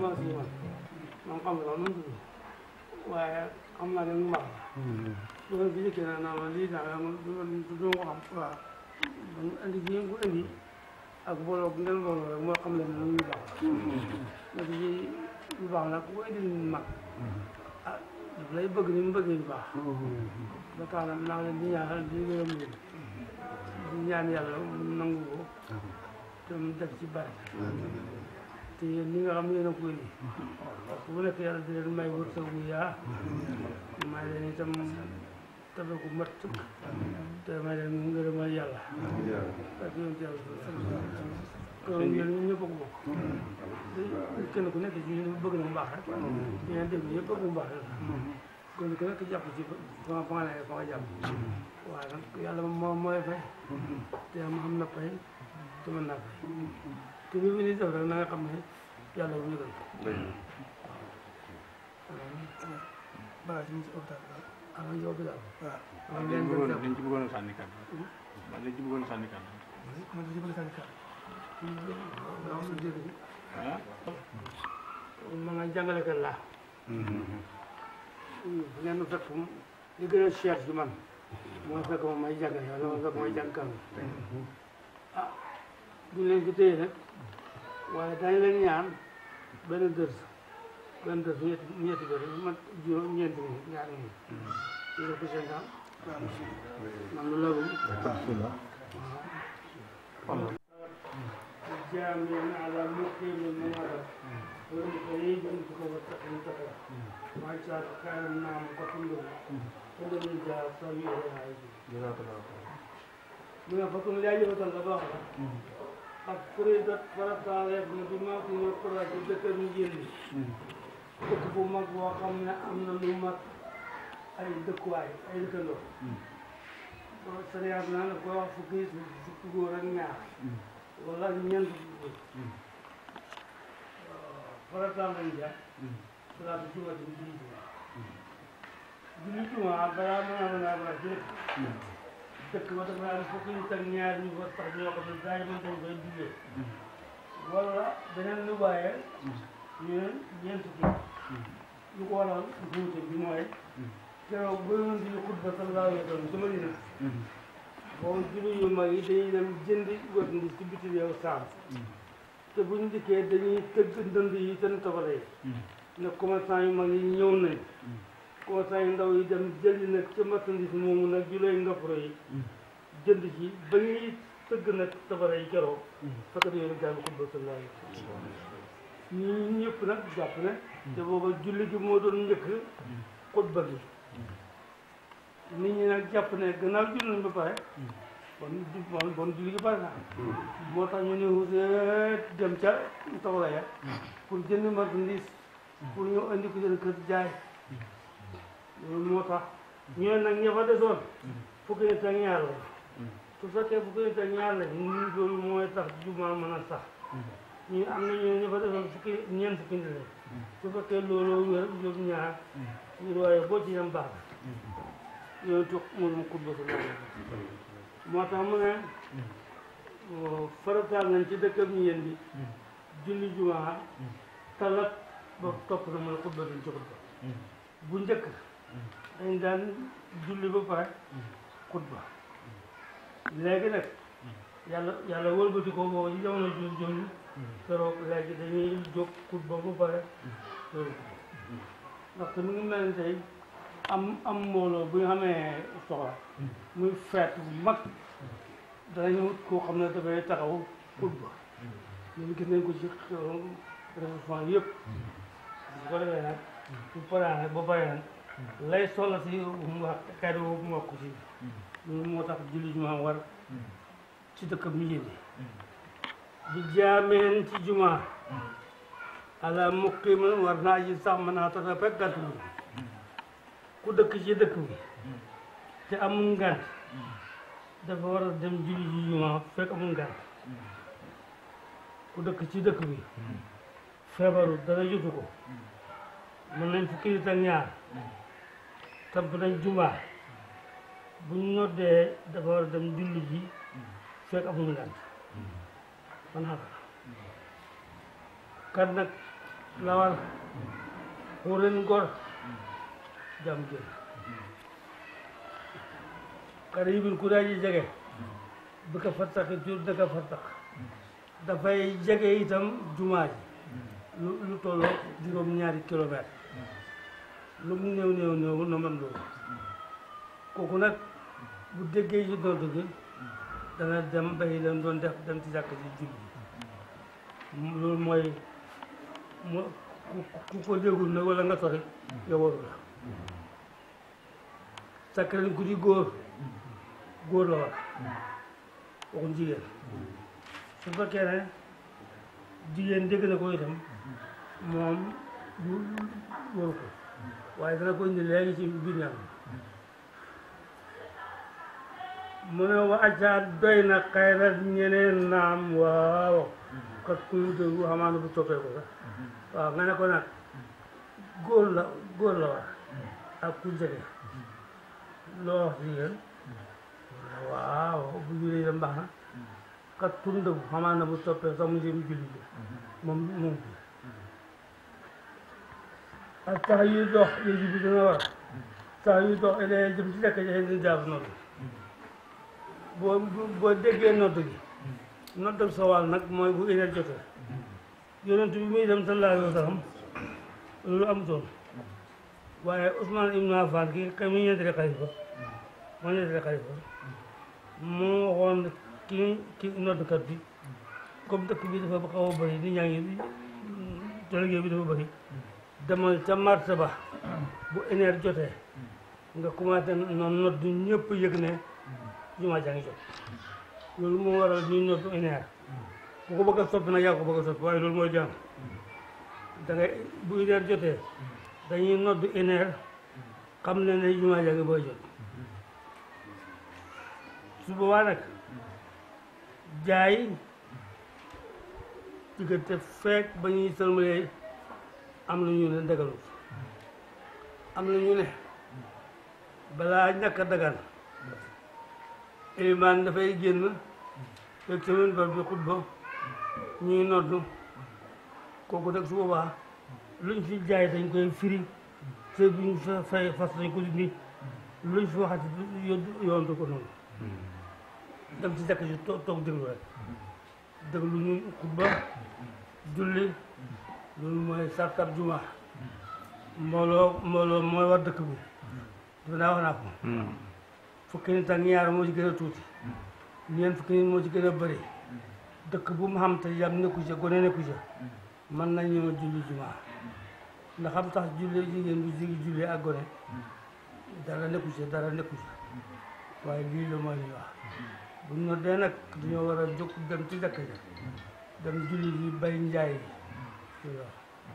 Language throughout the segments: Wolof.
ma si man man xam nga nu mu tudd waaye xam naa ne mu baax la loolu bi njëkkee naa naa ma lii daal man du du ko xam waaw man andi ji bu andi ak booloo bu ngeen booloo rek moo xam leen ne lu baax la ndax ji lu baax nag ku ko indi mag ah daf lay bëgg ni mu bëggee lu baax ba tax na naa leen di ñaanal di gërëm leen di ñaan yàlla mu nangu ko te mu def ci bari te yéen ñi nga xam ne yéen a ko indi bu nekk yàlla di leen may wërsëg bu yaa may leen itam tabe ku mat te may leen ngërëmal yàlla ak yonent yàlla kon yéen ñun ñëpp a ko bokk te kenn ku nekk ci ñun bëgg na mu baax rek di ngeen déglu yëpp bëgg mu baax rek kon ku nekk jàpp ci fa nga fa nga nekk fa nga jàpp waaye nag yàlla moo mooy fay te ma xam na fay te mën naa fay te bi bi ni def rek na nga xam ne yàlla bu yëgal ko balaa ci ñu ci hôpital bi am na yow bi daal waaw am liñ leen ci bëggoon def liñ ci bëggoon a sànni kàddu man liñ ci bëggoon a sànni kàddu man da ci bëgg sànni kàddu waaw su dégg ah ma nga jàngalekat laa ngeen ma fekk mu li gën a cher ci man mooy fekk ma may jàngale wala ma fekk may jàngkal ah du leen ko téye nag waaye dañ leen ñaan benn dërs benn dërs ñetti ñetti dërs man juróom ñeenti minute ñaari minute ñu def ko seen temps man lu la جامع على مقيم المنارة ومن قريب تكون تقرا ما شاء كان النام قتل ولم جاء صغير من فكم لا يبطل الله قد فريدت فرط عليك بما في القرى تذكر من جلد تكفو مك وقمنا أمن الأمة أي دكواي أي دكلو سريعنا نقول فكيس فكورا نعم wala ñeent farataal nañ ja salaatu juma ci julli juma julli juma balaa mën a mën a mën a jëkk dëkk ba dafa am fukki nit ak ñaar ñu fa tax ñoo xam ne daay mën dañ koy jullee wala beneen lu waaye ñu ne ñeent fukki lu ko waral wuute bi mooy keroog ba yonent bi xutba sallallahu alayhi wa sallam ci Madina boobu julli yu mag yi dañuy dem jëndi wët ndi ci biti réew saam te bu ñu dikkee dañuy tëgg ndënd yi seen tabale yi ne commerçant yu mag yi ñëw nañ commerçant yu ndaw yi dem jëndi nag ca marchandise moomu nag julay ndoppro yi jënd ci ba ñuy tëgg nag tabale yi keroog fekk yooyu daal xutba sallallahu alayhi wa sallam ñi ñëpp nag jàpp ne te booba julli gi moo doon njëkk xutba gi nit ñi nag jàpp ne gannaaw julli nañ ba pare bon bon bon julli gi pare na moo tax ñu ne wuseet dem ca tawla ya pour jënd marchandise pour ñu andi ko seen kër jaay loolu moo tax ñu ne nag ña fa desoon fukki nit ak ñaar la su fekkee fukki nit ak ñaar la ñu loolu mooy tax jumaa mën a sax ñu am na ñu ne ña fa desoon fukki ñeent fukki nit la su fekkee loolu wér juróom ñaar ñu waaye boo ci yem baax yooyu tux moom mu xutba sa moo tax mu ne farataal nañ ci dëkkam ñu yéen bi julli jumaa talat ba topp na mooy xutba dañ ci xutba bu njëkk dañ daan julli ba pare xutba léegi nag yàlla yàlla wëlbati ko boobu ci jamono jul jooju keroog léegi dañuy jóg xutba ba pare loolu ndaxte mu ngi mel ni tey am am mbooloo bu ñu xamee soxla muy feet bu mag danañu wut koo xam ne dafay taxaw xutba ñun gis nañ ko ci réseau yëpp bu ko defee nag bu paree nag ba pare nag lay soxla si mu wax kàddu boobu mu wax ko si loolu moo tax julli jumaa war ci dëkk bi yéene di jaameen ci jumaa ala muqimin war naa ji sax mën naa tax a fekk gàtt ku dëkk ci dëkk bi te amul ngant dafa war a dem julli ji jumaa fekk amul ngant ku dëkk ci dëkk bi feebaru dara jotu ko mën nañ fukki nit ak ñaar tamp nañ jumaa bu ñu noddee dafa war a dem julli ji fekk amul ngant man xam kan nag lawal xuuren ngor jam gën qaribin ku daa ji jege bi ko fattax jur dëkk fattax dafay jege itam jumaa ji lu lu tolloo juróom ñaari kilomètre lu mu néew néew néew na man loolu kooku nag bu déggee ci nodd gi dana dem bay leen doon def dem ci jàkk ji julli loolu mooy mo ku ku ko déggul nag wala nga sori yow waru la sakkaren guddi góor góor la war waxuñ jigéen su fekkee ne jigéen dégg na ko itam moom du waru ko waaye dana ko indi léegi ci biir ñaan mu ne wa acca doy na xayrat ñeneen naam waaw kat kuy déglu xamaana bu toppee ko sax waaw nga ne ko nag góor la góor la war ak ku jege loo wax jigéen waaw bu julee dem baax na kat pour ndëgu xamaana bu toppee sax mu jëm julli ji moom moom bi ak tax yuy dox léegi bi dina war tax yuy dox elee jëm ci lekk jaxe din jaab nodd boo boo déggee nodd gi nodd ak sowal nag mooy bu éner jotee yonent bi muy dem sallallahu alayhi wa sallam loolu amutoon waaye Ousmane Ibn Affan ki kay mu ñeentali xalifa moo ñeentali xalifa moo waxoon ki ki noddkat bi comme dëkk bi dafa xaw a bëri nit ñaa ngi délégué bi dafa bëri demal ca marché ba bu éner jotee nga commencé noonu nodd ñëpp yëg ne jumaa jaa ngi jot loolu moo waral ñuy noddu éner ku ko bëgg a soppi nag yaa ko bëgg a soppi waaye loolu mooy jàng da ngay bu éner jotee dañuy noddu éner xam ne ne jumaa jaa ngi booy jot su boobaa nag jaay diggante feek ba ñuy sëlmalee am na ñu ne dagalut am na ñu ne balaa ñàkk a dagan ilimaan dafay génn fekk semaine ba bi xutba ñuy noddu kooku nag su boobaa luñ fi jaay dañ koy firi te buñ fa fay fas dañ ko dindi luñ fi waxati yoon du ko noonu dem ci jàkk ji toog toog déglu rek déglu ñu xutba julli loolu mooy sartab juma mbooloo mbooloo mooy war dëkk bi dafa naa wax naa ko fukki nit ak ñaar moo ci gën a tuuti ñeent fukki nit moo ci gën a bëri dëkk bu mu xam te yam nekku ca gone nekku ca mën nañoo julli juma ndax xam tax julli jigéen bu jigi julli ak gone dara nekku ca dara nekku ca waaye lii la mooy li wax bu ñu dee nag dañoo war a jóg dem ci dëkk ja dem julli yi bay njaay yi waaw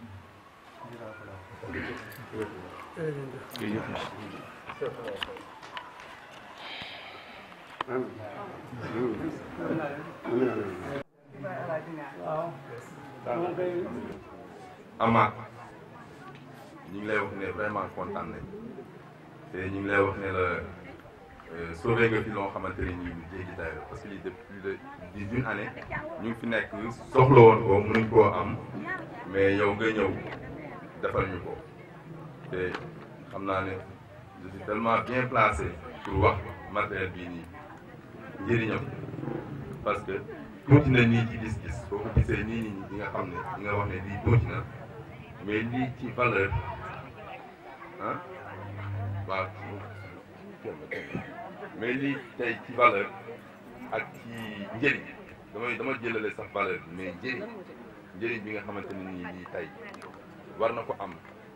waaw moom kay Amath ñu ngi lay wax ne vraiment kontaan nañ te ñu ngi lay wax ne la sauvé nga fi loo xamante ne nii lu jéggi dayo parce que lii depuis plus de dix une année ñu ngi fi nekk soxla woon ko mënuñ koo am mais yow nga ñëw defal ñu ko te xam naa ne je suis tellement bien placé pour wax matériel bii nii njëriñam parce que tuuti na nii ci gis-gis boo ko gisee nii nii di nga xam ne di nga wax ne lii tuuti na mais lii ci valeur ah waaw mais lii tey ci valeur ak ci njëriñ damay dama jëlale sax valeur bi mais njëriñ njëriñ bi nga xamante ne nii lii tey war na ko am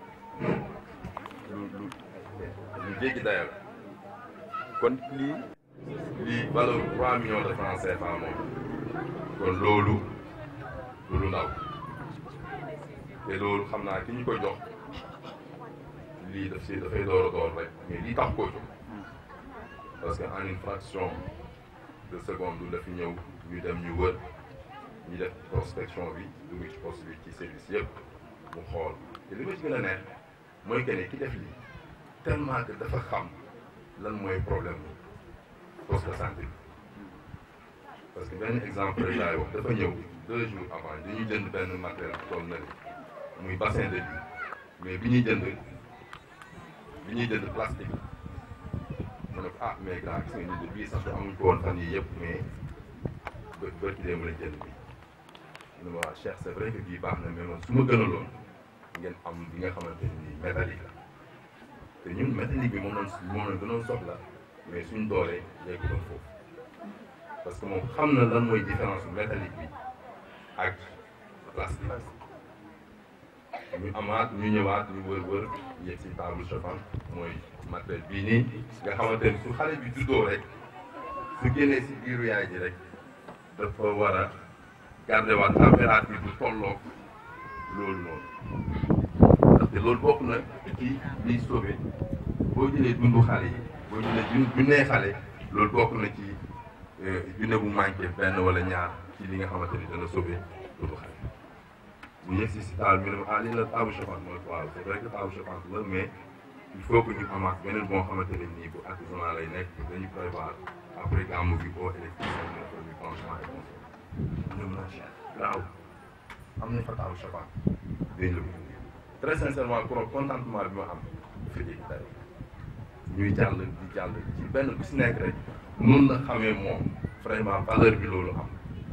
lu lu lu jéggi daya la kon lii lii valeur trois millions de francs CFA moom kon loolu lu lu ndaw te loolu xam naa ki ñu ko jox lii daf si dafay door a door rek mais lii tax koo jóg parce que en une fraction de seconde la fi ñëw ñu dem ñu wër ñu def prospection bi dugg ci poste bi ci service yëpp mu xool te li ma ci gën a neex mooy que ne ki def lii tellement que dafa xam lan mooy problème bi poste de santé bi parce que benn exemple rek laay wax dafa ñëw deux jours avant dañuy jënd benn matériel tool na li muy bassin de vie mais bi ñuy jënd bi ñuy jënd plastique ma ne ko ah mais gars gis nga ñu de bii sax amuñ ko woon fan yii yëpp mais bë bërki dee mën a jënd bi mu ne ma waa Cheikh c'est vrai que bii baax na mais man su ma gënaloon ngeen am bi nga xamante ni métallique la te ñun métallique bi moom lañ moom lañ gënoon soxla mais suñ doolee léegi doon foofu parce que moom xam na lan mooy différence métallique bi ak plastique ñu amaat ñu ñëwaat ñu wër wër yegg si table chauffante mooy matériel bii nii nga xamante ni su xale bi juddoo rek su génnee si biiru yaay ji rek dafa war a garder waat température bu tolloog loolu noonu ndaxte loolu bokk na ci liy sauvé boo jëlee dundu xale yi boo jëlee jun junnee xale loolu bokk na ci junne bu manqué benn wala ñaar ci li nga xamante ni dana sauvé dundu xale bu yegg si si taal ñu ne ah lii la table chauffante mooy waaw c'est vrai que table chauffante la mais il faut que ñu amaat beneen boo xamante ne nii bu artisanal lay nekk dañu prévoir après gàmmu bi au électricien ñu defal ñu branchement et consommer ñu mën a cher graaw am nañ fa table chauffante dañ la ko très sincèrement pour contentement bi ma am dafa jéggi day ñuy jàll di jàll ci benn bu si nekk rek nun la xamee moom vraiment valeur bi loolu am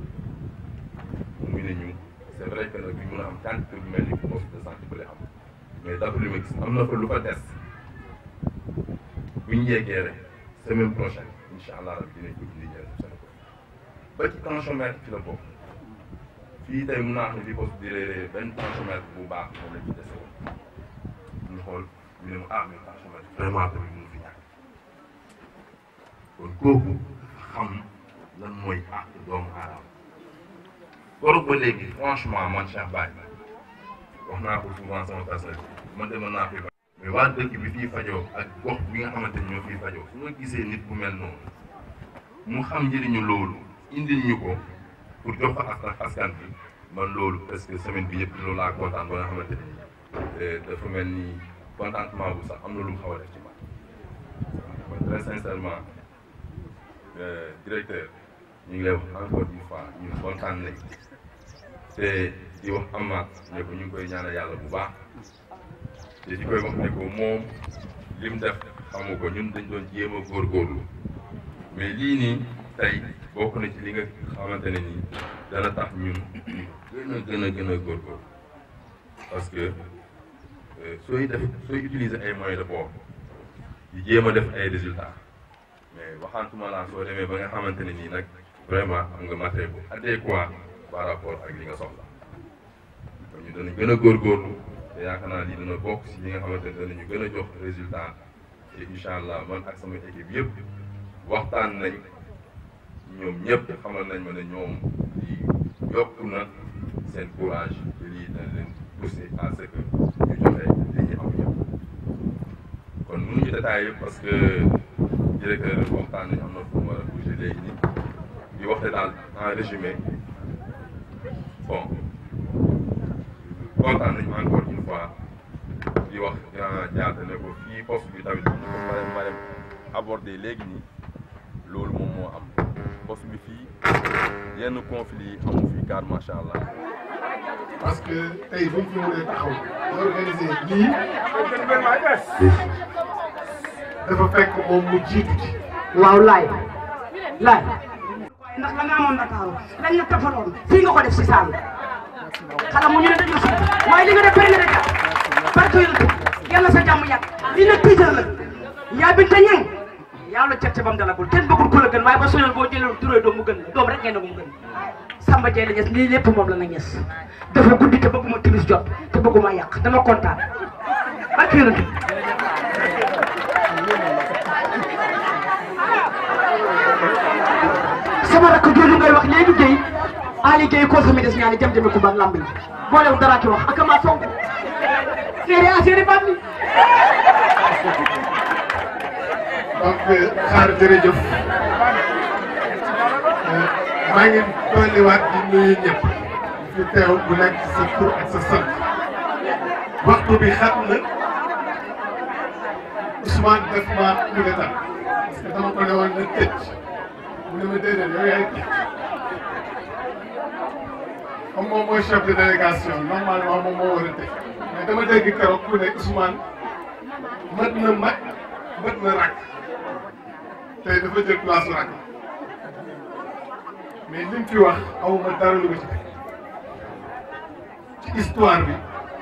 muy ne ñu c'est vrai que nag bi mën a am quantité bu mel ni poste de santé bële am mais d'après li ma gis am na fa lu fa des bu ñu yeggee rek semaine prochaine incha allah rabi dinañ ko indi njëriñ Sénégal ba ci tensiomètre ci la bokk fii tey mun naa xam ne li poste di réeré benn tensiomètre bu baax moom lañ ci dese woon ñu xool ñu ne ma ah mais tensiomètre vraiment tamit mënu fi ñàkk kon kooku xam lan mooy àq doomu aadama koroog ba léegi franchement man Cheikh Baye wax naa ko souvent sama personnel man demoon naa fi mais waa dëkk bi fii fajoo ak gox bi nga xamante ni ñoo fii fajoo su ma gisee nit ku mel noonu mu xam njëriñu loolu indil ñu ko pour jox ko askan askan bi man loolu parce que semaine bi yëpp loolu laa kontaan ba nga xamante ni dafa mel ni contentement bu sax am na lu mu xaw a def ci man mooy très sincèrement directeur ñu ngi lay wax encore une fois ñun kontaan nañ te di wax amaat ne ko ñu ngi koy ñaanal yàlla bu baax te di koy wax ne ko moom li mu def xamu ko ñun dañ doon jéem a góorgóorlu mais lii nii tey bokk na ci li nga xamante ne nii dana tax ñun gën a gën a gën a góorgóorlu parce que sooy def sooy utiliser ay moyens de bord di jéem a def ay résultats mais waxantuma laa soo demee ba nga xamante ne nii nag vraiment am nga matériel bu adéquat par rapport ak li nga soxla kon ñu danañ gën a góorgóorlu te yaakaar naa lii dana bokk si li nga xamante ne danañu gën a jox résultat te incha allah man ak sama équipe yëpp waxtaan nañ ñoom ñëpp xamal nañ ma ne ñoom lii yokk na seen courage te lii dana leen pousser à ce que ñu joxe li ñu am yëpp kon mënuñu détaillé parce que directeur waxtaan nañ am na fu mu war a bouger léegi nii di waxte daal en résumé bon kontaan nañu encore une fois di wax grand jaata ne ko fii poste bi tamit ñu ko mare mare abordé léegi nii loolu moom moo am poste bi fii yenn conflit yi amu fii car macha allah parce que tey buñ fi mënee taxaw di organiser lii dafa fekk moom mu jiitu ci waaw laay laay ndax la nga amoon Dakar dañ la tafaloon fii nga ko def si saal xala mu ñu ne dañu si waaye li nga def bëri na de jar barke yonent yàlla sa jàmm yàgg li nag piital la yaa binta ñeng yaa la cette bam dalagul kenn bëggul ku la gën waaye ba soñoon boo jëlee turee doom mu gën la doom rek ngeen ne ko mu gën Samba Dieng la ñes lii lépp moom la na ñes dafa guddi te bëgguma timis jot te bëgguma yàq dama kontaan barke yonent sama rakk jooju ngay wax léegi Guèye Ali Guèye koo xam ne des ñaani jam jame ko ban lamb yi boolew dara ki wax ak ma fonk seere a seere baat mi donc xaar jërëjëf maa ngi dolliwaat di nuyu ñëpp fi teew bu nekk sa tur ak sa sant waxtu bi xat na Ousmane def ma coup d'état parce que dama ko ne woon na tëj mu ne ma déedéet yow yaay tëj comme moom mooy chef de délégation normalement moom moo war a teg mais dama dégg keroog ku ne Ousmane mët na mag mët na rakk tey dafa jël place rakk mais li mu fi wax awma dara lu ma ci teg ci histoire bi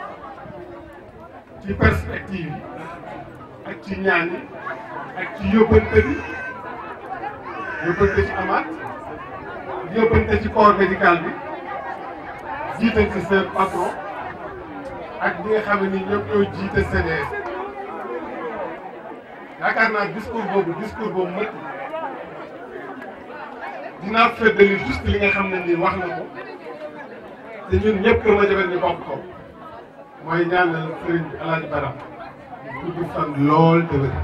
ci perspective yi ak ci ñaan yi ak ci yóbbante bi yóbbante ci amaat yóbbante ci corps médical bi jiital ci seen patron ak ñi nga xam ne ni ñoom ñoo jiite CDS yaakaar naa discours boobu discours boobu mët dinaa feddali juste li nga xam ne nii wax na ko te ñun ñëpp Kër Madiabel ñu bokk ko mooy ñaanal sëriñ bi Alaaji Baram gudd fan lool te wér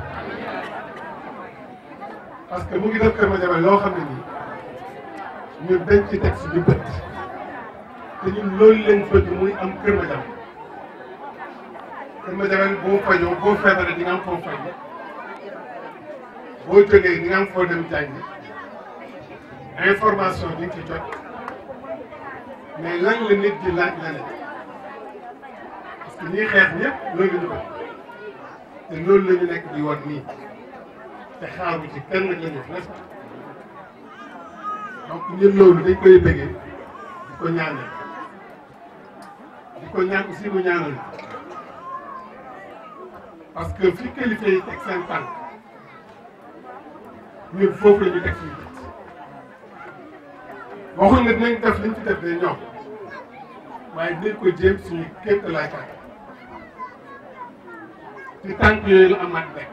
parce que mu ngi def Kër Madiabel loo xam ne nii ñun dañ ci teg suñu bët te ñun loolu lañ bëgg muy am Kër Madiabel Kër Madiabel boo fajoo boo feebaree di nga am foo faj boo jógee di nga am foo dem jàngi information di nga ci jot mais lan la nit di laaj la ne parce que ñiy xeex ñëpp loolu la ñu bëgg te loolu la ñu nekk di wan nii te xaaru ci kenn la ñu n'est-ce pas donc ñun loolu dañ koy bëggee di ko ñaanal di ko ñaan aussi mu ñaanal parce que fi kilifa yi teg seen tànk ñun foofu la ñu teg suñu bët waxuñ ne dinañ def liñ ci def de ñoom waaye dinañ ko jéem suñu kéem laay kat ci tànk yooyu la amaat nekk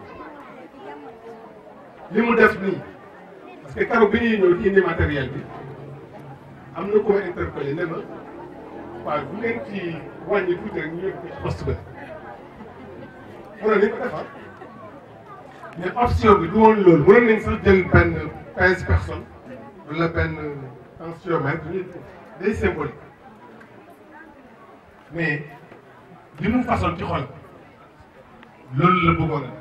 li mu def nii parce que keroog bi ñuy ñëw di indi matériel bi am na ko ma interpellé ne ma waaw bu ngeen ci wàññi tuuti rek ñu yóbbu ko ci poste ba mënoon nañ ko defar mais option bi du woon loolu mënoon nañ sax jël benn quinze personnes wala benn tensiomètre ñu day symbolique mais li mu façon ci xol loolu la bëggoon a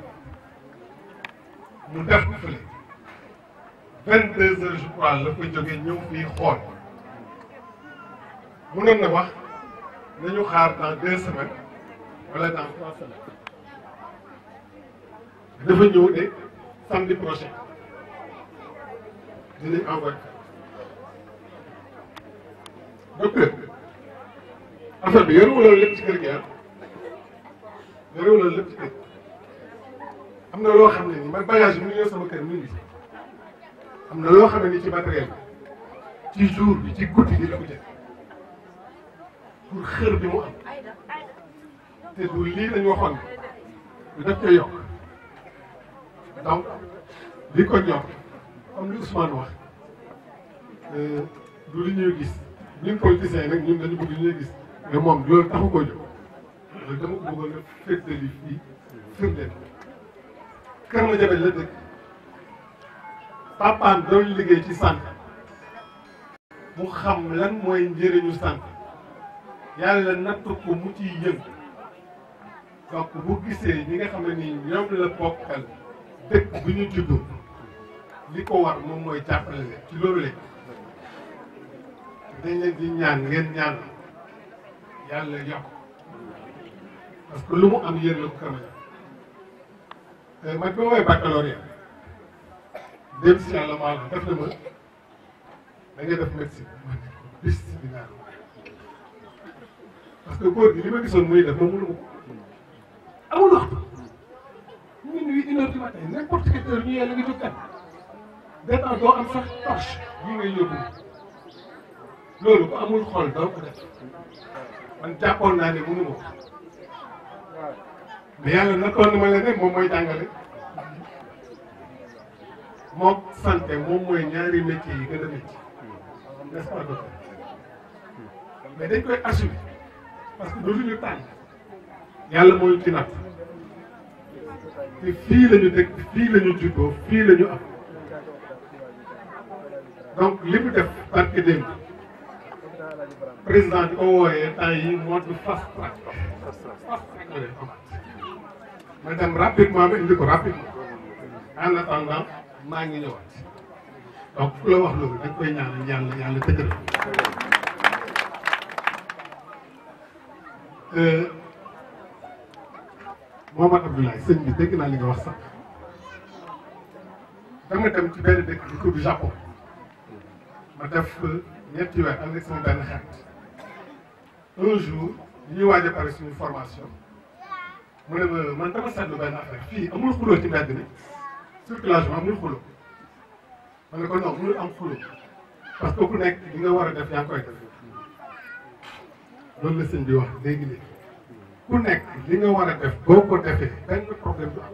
mu def ko fële vingt deux heures je crois la ko jógee ñëw fii xool mënoon na wax nañu xaar dans deux semaines wala dans trois semaines dafa ñëw de samedi prochain dinañ envoyé docteur affaire bi yorewu loolu lépp ci kër gi ah yorewu loolu lépp ci kër am na loo xam ne ni man bagage bi mu ñëw sama kër mu ngi am na loo xam ne ni ci matériel bi ci jour bi ci guddi gi la ko jël pour xër bi mu am te du lii lañu waxoon du def koy yokk donc li ko ñor comme li Ousmane wax du li ñuy gis ñun politiciens yi nag ñun dañu bëgg li ñuy gis mais moom loolu taxu koo jóg loolu dama ko bëggoon a féetali fii firndeel Kër Madiabel la dëkk papaam doon liggéey ci santé mu xam lan mooy njëriñu santé yàlla natt ko mu ciy yëng donc bu gisee ñi nga xam ne nii ñoom la bokkal dëkk bi ñu juddoo li ko war moom mooy jàppale leen ci loolu lañ dañ leen di ñaan ngeen ñaan yàlla yokk parce que lu mu am yéen la ko Kër Madiabel man bi ma woowee baccalauréat dem si yàlla maanaam def na ma da ngay def médecine ma ne ko bis bi naan parce que góor gi li ma gisoon muy def ma mënu ma ko amul waxtu minuit une heure du matin n'importe quelle heure ñu yee la nga jóg kan des temps doo am sax torche bii ngay yóbbu loolu ko amul xol doo ko def man jàppoon naa ne mënu ma ko mais yàlla nattoon na ma leen rek moom mooy jàngale moom santé moom mooy ñaari métiers yi gën a métier n'est-ce pas docteur mais dañ koy assumer parce que dootuñu tànn yàlla mooy ci natt te fii la ñu dëkk fii la ñu juddoo fii la ñu am donc li mu def barke démb président di ko wooyee temps yi mode fast track fast track la leen amaat ma dem rapidement ba indi ko rapidement en attendant maa ngi ñëwaat donc ku la wax loolu dañ koy ñaanal yàlla yàlla dëgëral Mohamed Abdoulaye sëñ bi dégg naa li nga wax sax dama dem ci benn dëkk bu tudd Japon ma def ñetti weer ànd ak sama benn xarit un jour ñuy waaj a pare suñu formation mu ne ma man dama seetlu benn affaire fii amul xuloo ci mbedd mi circulation amul xuloo ma ne ko non mënul am xuloo parce que ku nekk li nga war a def yaa ngi koy def loolu la sëñ bi wax léegi léegi ku nekk li nga war a def boo ko defee benn problème du am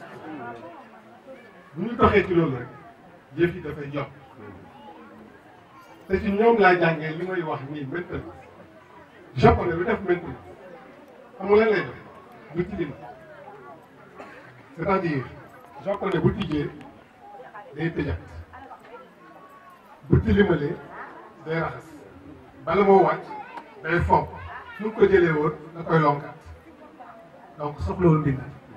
bu ñu doxee ci loolu rek yëf yi dafay yokk te ci ñoom laa jàngee li may wax nii maintenant japonais bi def maintenant amul lan lay def du tilim c'est-à-dire japonais bu tijjee day tëjat bu tilimalee day raxas bala moo wàcc day fomp su ko jëlee woon da koy lonkat donc soxlawul mbind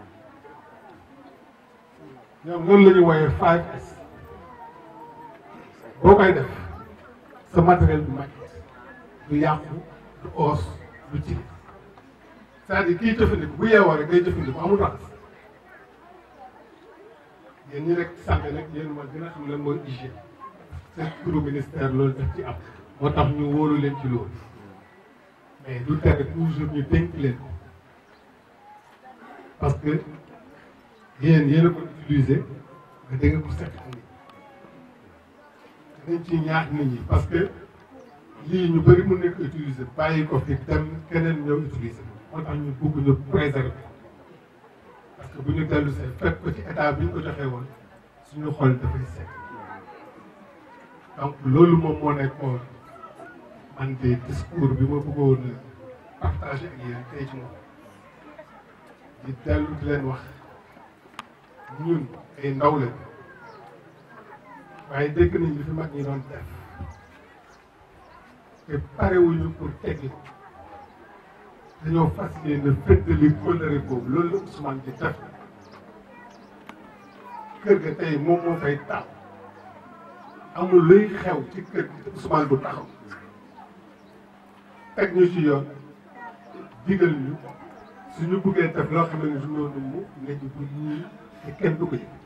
ñoom loolu la ñu wooyee 5S boo koy def sa matériel du mag du yàqu du oos du tilim c'est-à-dire kiy jëfandiku bu yeewoo rek day jëfandiku amul raxas yéen ñi rek santé nag yéen ma gën a xam lan mooy hygiène seen turu ministère loolu daf ci am moo tax ñu wóolu leen ci loolu mais du tere toujours ñu dénk leen ko parce que yéen yéen a ko utilisé nga dégg ko set nit dañ ci ñaax nit ñi parce que lii ñu bëri mën nañ ko utiliser bàyyi ko fi dem keneen ñëw utiliser moo tax ñu bugg ñu préserver parce que bu ñu dellu see fekk ko ci état bi ñu ko joxee woon suñu xol dafay sekk donc loolu moom moo nekkoon man de discours bi ma bëggoon partager ak yéen tey ci moom di dellu di leen wax ñun ay ndaw lañ waaye dégg nañ li fi mag ñi doon def te parewuñu pour teggi ko dañoo fas yéene fëddali kóllëre boobu loolu la Ousmane di def kër ga tey moom moo fay taw amul luy xew ci kër gi te Ousmane bu taxaw teg ñu ci yoon digal ñu suñu buggee def loo xam ne du noonu mu nga ji bu ñii te kenn du ko yëg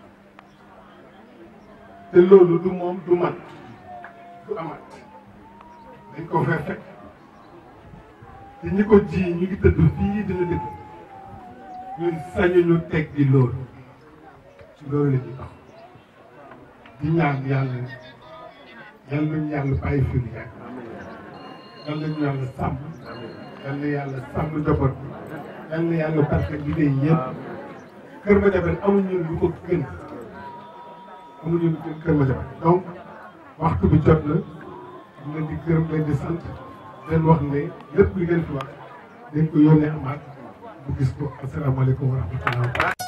te loolu du moom du man du amat dañ ko fee fekk te ñi ko ji ñu ngi tëdd fii dina dëgg ñun sañuñu teg di loolu ci loolu la ñuy tax di ñaan yàlla yàlla nañu yàlla bàyyi fi mu yàgg yàlla nañu yàlla sàmm yàlla na yàlla sàmm njaboot bi yàlla na yàlla barke liggéey yëpp Kër Madiabel amuñu lu ko gën amuñu lu gën Kër Madiabel donc waxtu bi jot na ñu leen di gërëm leen di sant leen wax ne lépp li ngeen fi wax dañ ko yónnee amaat bu gis ko asalaamaaleykum wa rahmatullah